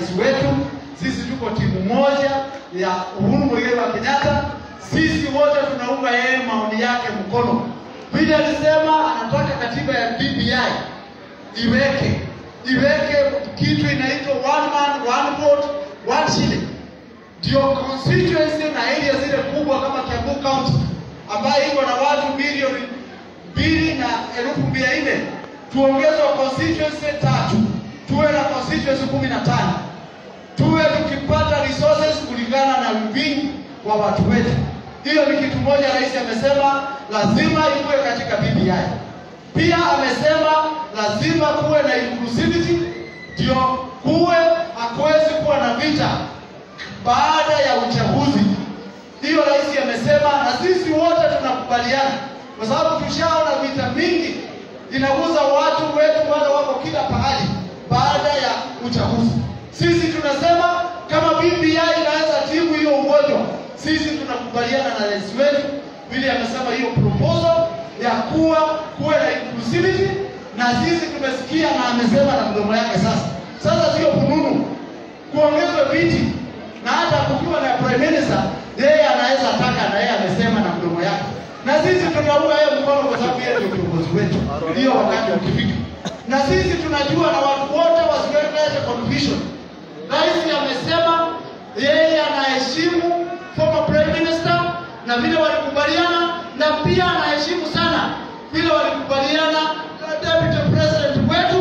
rais wetu. Sisi tuko timu moja ya Uhuru Muigai wa Kenyatta. Sisi wote tunaunga yeye maoni yake mkono. Vile alisema anataka katiba ya BBI iweke iweke kitu inaitwa one man one vote one shilling, ndio constituency na area zile kubwa kama Kiambu County ambayo iko na watu milioni mbili na elfu mia nne tuongezwe constituency tatu, tuwe na constituency kumi na tano tuwe tukipata resources kulingana na wingi wa watu wetu. Hiyo ni kitu moja rais amesema lazima iwe katika BBI. Pia amesema lazima kuwe na inclusivity, ndio kuwe hakuwezi kuwa na vita baada ya uchaguzi. Hiyo rais amesema, na sisi wote tunakubaliana, kwa sababu tushaona vita mingi inaguza watu wetu, wale wako kila pahali baada ya uchaguzi. Sisi tunasema kama BBI inaweza tibu hiyo ugonjwa, sisi tunakubaliana na rais wetu vile amesema hiyo proposal ya kuwa kuwe na inclusivity, na sisi tumesikia na amesema na mdomo yake. Sasa sasa sio fununu kuongezwe viti, na hata kukiwa na prime minister, yeye anaweza taka, na yeye amesema na mdomo yake, na sisi tunaunga yeye mkono kwa sababu yeye ndio kiongozi wetu, hiyo wakati ukifika, na sisi tunajua na watu wote wasiweke confusion. Rais amesema yeye anaheshimu former prime minister na vile walikubaliana, na pia anaheshimu sana vile walikubaliana na deputy president wetu,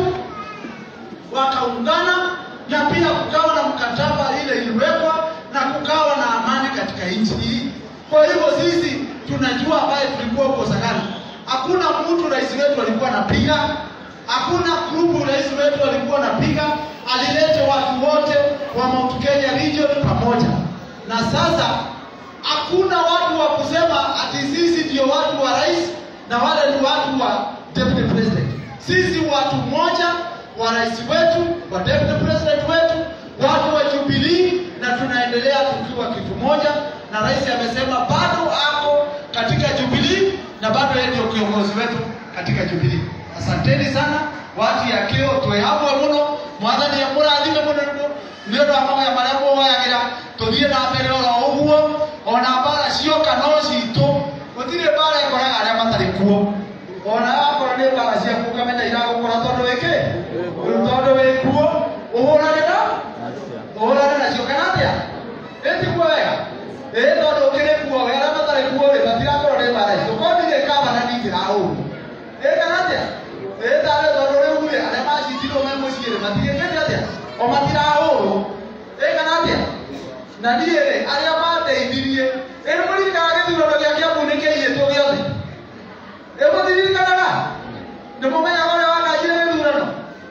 wakaungana na pia kukawa na mkataba ile iliwekwa na kukawa na amani katika nchi hii. Kwa hivyo sisi tunajua ambaye tulikuwa huko Sagana, hakuna mtu rais wetu alikuwa anapiga, hakuna grupu rais wetu alikuwa anapiga, alilete watu wote wa Mount Kenya region pamoja, na sasa hakuna watu wa kusema ati sisi ndio watu wa rais na wale ni watu wa deputy president. Sisi watu moja wa rais wetu, wa deputy president wetu, watu wa Jubilee, na tunaendelea tukiwa kitu moja, na rais amesema bado ako katika Jubilee na bado yeye ndio kiongozi wetu katika Jubilee. Asanteni sana watu ya kio twehamwe muno mwathani amurathime muno nĩ ũndũ wa mawaya marĩa mũwoyagĩra tũthiĩ na mbere oro ũguo ona mbara cioka no citũ gũtirĩ mbara ĩkoraga arĩa matarĩ kuo ona akorwo nĩ mbara ciaku ũkamenya iragũkora tondũ wĩkĩ tondũ wĩ kuo ũhũrane na ũhũrane nacio kana atĩa ĩtiguo wega ĩ tondũ ũkĩrĩ kuo we arĩa matarĩ kuo rĩ matirakorwo nĩ mbara citũ korwo ndirĩ kaba na ningĩrahũrwo ĩ kana atĩa ĩ tarĩ tondũ rĩu rĩ arĩa macitirwo me mũciĩ rĩ matigĩkĩte atĩa o matirahũrwo ĩ kana atĩa na niĩ rĩ arĩa mandeithirie ĩ mũririkanaga gĩthurano gĩa Kiambu nĩ kĩaiyĩtwo gĩothe ĩ mũtiririkanaga nĩ mũmenyaga ũrĩa wakanjire gĩthurano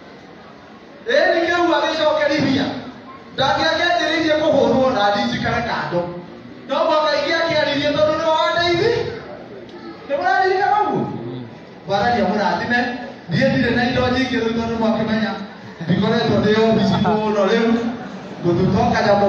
ĩ nĩ kĩu agĩcokerithia ndangĩakĩanjĩrĩirie kũhũrwo na ndinjikare kando no mwaka ingĩ akĩaririe tondũ nĩ wandeithia nĩ mũraririkana ũguo bararia mũrathime niĩ ndirĩ na indo nyingĩ rĩu tondũ mwakĩmenya ndikoretwo ndĩ obici mũno rĩu ngũthuka kanyamũ